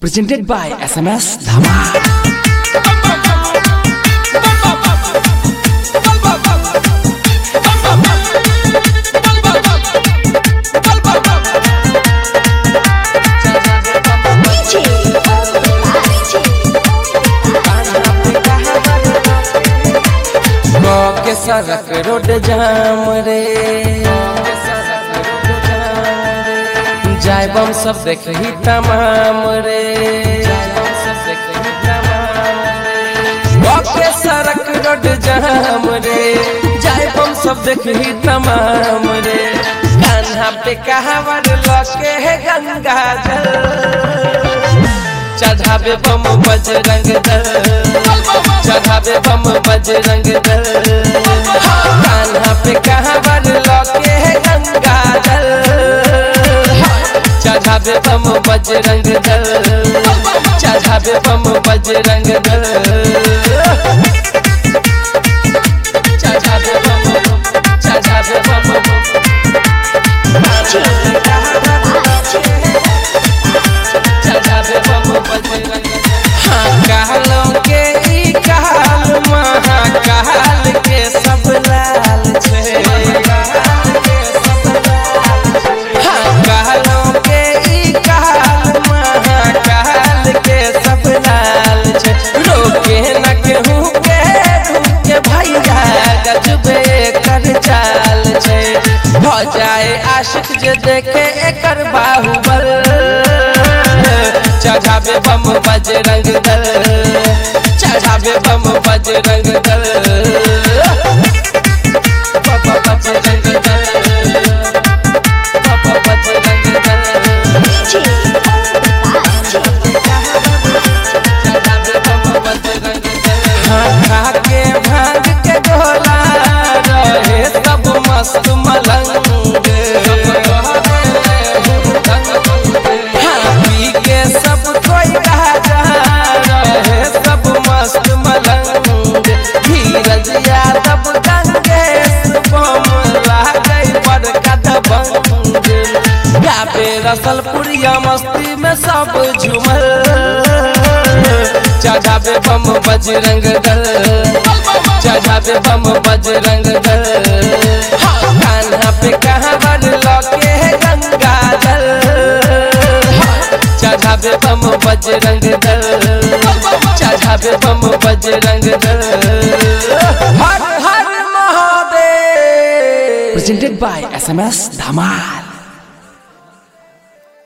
Presented by SMS Dhama. के सड़क road जाम रे जायब हम सब देख ही तमाम रे के सड़क रोड जाम रे जायब हम सब देख ही तमाम रे कान्हा पे कहावर लके है गंगा जल चढ़ावे बम बजरंग दल चढ़ावे बम बजरंग दल कान्हा पे कहाँ बर लौके है गंगा दल चढ़ावे बम बजरंग दल चढ़ावे बम बजरंग दल चढ़ावे बम चढ़ावे बम चढ़ावे बम बजरंग हाँ कहलों के ई कहल महाकाल के सब लाल छे हाँ कहलों के ई कहल महाकाल के सब लाल छे रोके न केहू के धुके भैया गजबे कर चाल छे भ जाए आशिक जे देखे एकर बाहुबल चढ़ावे बम बजरंग दल चढ़ावे बम बजरंग दल बाबा बजरंग दल बाबा बजरंग दल चढ़ावे बम बजरंग दल हाँ खा के भांग के गोला रहे सब मस्त मलंग हाँ पी के सब कोई राजा रहे सब मस्त मलंग धीरज यादव गंगेश बम लागई बड़का दबंग गाबे रसलपुरिया मस्ती में सब झूमल चढ़ावे बम बजरंग दल चढ़ावे बम बजरंग दल हाँ, कान्हा पे कहाँ बर लौके है गंगा दल चढ़ावे बम बजरंग दल चढ़ावे बम बजरंग दल हर हर Mahadev Presented by SMS Dhama.